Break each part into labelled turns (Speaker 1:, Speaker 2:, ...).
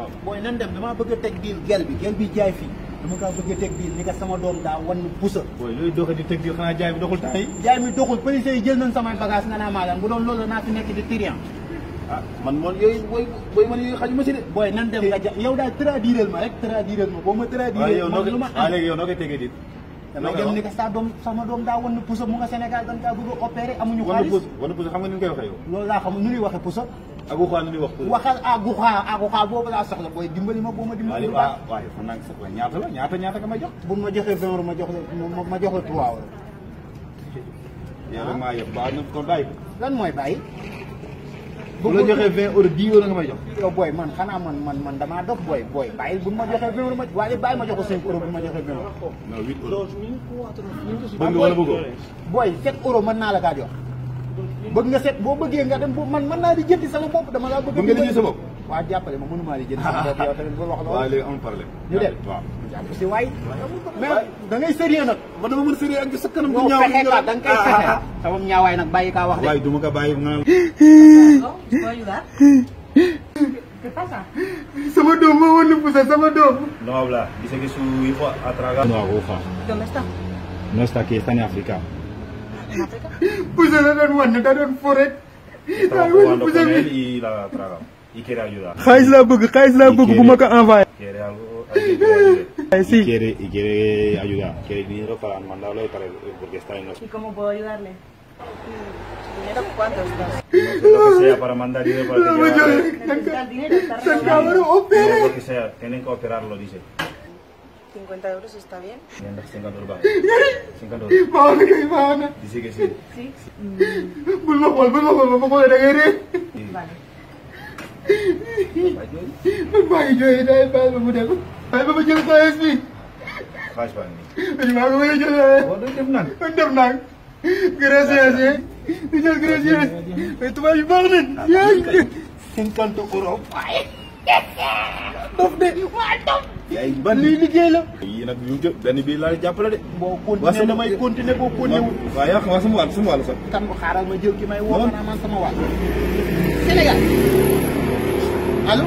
Speaker 1: waaw
Speaker 2: booy nan dem damaa bëgg a teg diil gel bi gel bi jaay fii dama kaa bëgg a teg diil ni ka sama doom daa wan pusa
Speaker 1: booy looy doxe di tëg di xanaa jaay bi doxul temps yi
Speaker 2: jaay mi doxul police yi jël nañ samay bagage nga naa maa lan bu doon loolu la naa fi nekk di trian
Speaker 1: ah man moom yooyu booy booy man yooyu xajuma si de
Speaker 2: booy nan dem nga ja yow daal traduiral ma rek traduiral ma boo ma
Speaker 1: waaw
Speaker 2: traduiral
Speaker 1: yow noo
Speaker 2: man lu
Speaker 1: koy
Speaker 2: ma
Speaker 1: waaw
Speaker 2: am
Speaker 1: léegi yow noo koy tegee dit
Speaker 2: damay dem ni ka sa doom sama doom daa wan pusa mu nga Sénégal dañ kaa bëgg a opéré amuñu
Speaker 1: wana
Speaker 2: xaalis
Speaker 1: pus wana pus xam nga ni ñu koy waxee yow
Speaker 2: loolu laa xam nu ñuy waxe pusa
Speaker 1: ak waxaa nu ñuy wax pus
Speaker 2: waxal agu xaa agu xaa boobu laa soxla booy dimbali ma boo ma
Speaker 1: waaw
Speaker 2: dimbali
Speaker 1: léegi
Speaker 2: bu baax
Speaker 1: waaw waaw fan naa sax waaye ñaata la ñaata ñaata nga may jox
Speaker 2: bu ma joxee vingt euros ma jox la ma ma jox la trois euros
Speaker 1: yow rek maa yëpp baax na kon bàyyi ko
Speaker 2: lan mooy bàyyi
Speaker 1: bu la joxee vingt euros dix euros nga may jox
Speaker 2: yow booy man xanaa man man man damaa dof booy booy bàyyi bu ma joxee vingt euros ma waaye bàyyi ma jox ko cinq euros bu ma joxee vingt euros
Speaker 1: non huit euros bëgg nga wala bëggoo
Speaker 2: booy sept euros mën naa la kaa jox bëgg nga set boo bëggee nga dem bu man mën naa di jëndi sama bopp dama laa bëgg
Speaker 1: Bëgg nga di jënd sa bopp?
Speaker 2: waaw jàppale ma mënumaa di jënd sama bopp yow tamit bul wax
Speaker 1: waaw
Speaker 2: loolu
Speaker 1: léegi amul problème
Speaker 2: ñu dem
Speaker 1: waaw
Speaker 2: jàpp si waay mais da ngay sérieux nag
Speaker 1: man dama mën a sérieux ak sa kanam
Speaker 2: non fexe ka da nga koy fexe sama ñaawaay nag bàyyi kaa wax de
Speaker 1: waaye du ma ko bàyyi nga naan
Speaker 3: ¿No? ¿Puedo ayudar? ¿Qué pasa?
Speaker 2: sama doom moo wan pusa sama doom
Speaker 1: no habla dice que su hijo ha tragado no aguja
Speaker 3: ¿Dónde está?
Speaker 1: no está aquí está en África
Speaker 3: ¿En África?
Speaker 2: pusa la doon wan da doon fo rek
Speaker 1: estaba jugando con él y la ha tragado y quiere ayudar
Speaker 2: xaalis laa bëgg xaalis laa bëgg bu ma ko envoyé
Speaker 1: quiere algo alguien que lo ayude
Speaker 2: Sí.
Speaker 1: y quiere y quiere ayudar quiere dinero para mandarlo para porque está en los
Speaker 3: ¿Y cómo puedo ayudarle? ¿Dinero cuánto estás?
Speaker 1: lo que sea para mandar dinero para que lleve
Speaker 3: ¿Necesita el dinero? ¿Está
Speaker 2: cabrón,
Speaker 3: regalado?
Speaker 2: opera.
Speaker 1: no, lo que sea tienen que operarlo dice
Speaker 3: 50 euros está bien.
Speaker 1: Mira, 50 euros baax 50 euros
Speaker 2: baax na kay baax na
Speaker 1: dice que sí
Speaker 3: Sí.
Speaker 2: bul ma xool bul ma xool ba ma xoolee da ngay ree
Speaker 1: Sí.
Speaker 3: Vale.
Speaker 2: man maa ngi jooy day bàyyi ba mu dem bàyyi ba ma jël xaalis bi
Speaker 1: xaalis baa ngi
Speaker 2: maa ngi mën a jël
Speaker 1: boo doon def naan
Speaker 2: man def naa gracias di jël gracias mais tubaab yi baax nañ yaa ngi cinquante euros waaye dof de waa dof
Speaker 1: yaay ban
Speaker 2: lii liggéey la
Speaker 1: yii nag yu jë benn bii laa jàppale de
Speaker 2: boo
Speaker 1: Waa
Speaker 2: continuer
Speaker 1: sama-
Speaker 2: damay continuer boo continuer wul
Speaker 1: waaw yaa xam sama wàll sama wàll sax
Speaker 2: kan xaaral ma jël ki may woo
Speaker 1: Non.
Speaker 2: xanaa man sama wàll Sénégal allo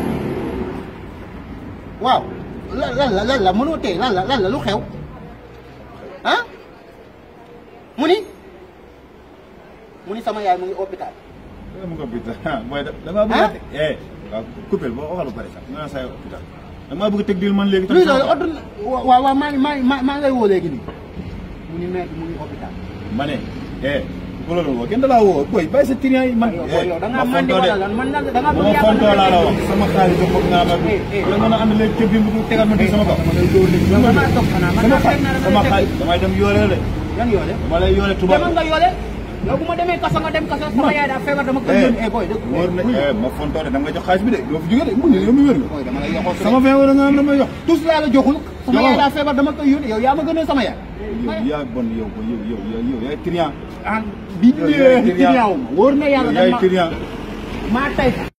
Speaker 2: waaw lan lan la lan la mënoo tey lan la lan la lu xew ah mu ni mu ni sama yaay mu ngi hôpital
Speaker 1: mu ko hôpital mooy da damaa bëgg a teg eh waaw coupé boo waxal ba pare sax nga naan saa yoo hôpital damaa bëgg a teg diil man léegi
Speaker 2: luy loolu ordre waaw waaw maa ngi maa ngi maa maa ngay woo léegi nii mu ni maître mu ngi hôpital
Speaker 1: ma ne eh bu loolu woo kenn da laa woo boy bàyyi sa client yi man
Speaker 2: yow yow da ngaa
Speaker 1: ma
Speaker 2: mandi
Speaker 1: fontoo de
Speaker 2: wala lan man nag da ngaa
Speaker 1: bu
Speaker 2: bëgg
Speaker 1: ma
Speaker 2: yàlla
Speaker 1: fontoo laa la wax sama xaalis ba foog nga ma
Speaker 2: Eh, eh.
Speaker 1: la mën a ànd léegi cëb bi mu tegal ma di sama kaw
Speaker 2: yow da ngaa toog xanaa man
Speaker 1: sama
Speaker 2: naa fekk naa
Speaker 1: xaalis
Speaker 2: da
Speaker 1: sama
Speaker 2: nga
Speaker 1: xaalis damay dem yoole de
Speaker 2: yan yoole
Speaker 1: dama lay yoole tubaab
Speaker 2: demal nga yoole yow bu ma demee kaso nga dem kaso sama yaay daa feebar dama koy yónni eh boy dëgg
Speaker 1: wóor na eh ma fontoo de dama nga jox xaalis bi de yow fi jóge de mu ne yow mi wér nga
Speaker 2: boy dama lay yoxoo
Speaker 1: sama vingt euro nga am dama jox
Speaker 2: tous laa la joxul sama
Speaker 1: Joxoo
Speaker 2: yaay
Speaker 1: ma.
Speaker 2: daa feebar dama koy yónni yow yaa ma gënal sama yaay
Speaker 1: yow yaa bon yow bon yow yow yow yow yaay client
Speaker 2: ah bi
Speaker 1: Yow yaay client.
Speaker 2: client wu ma wóor na yàlla
Speaker 1: yow yaay
Speaker 2: dama
Speaker 1: client
Speaker 2: maa tay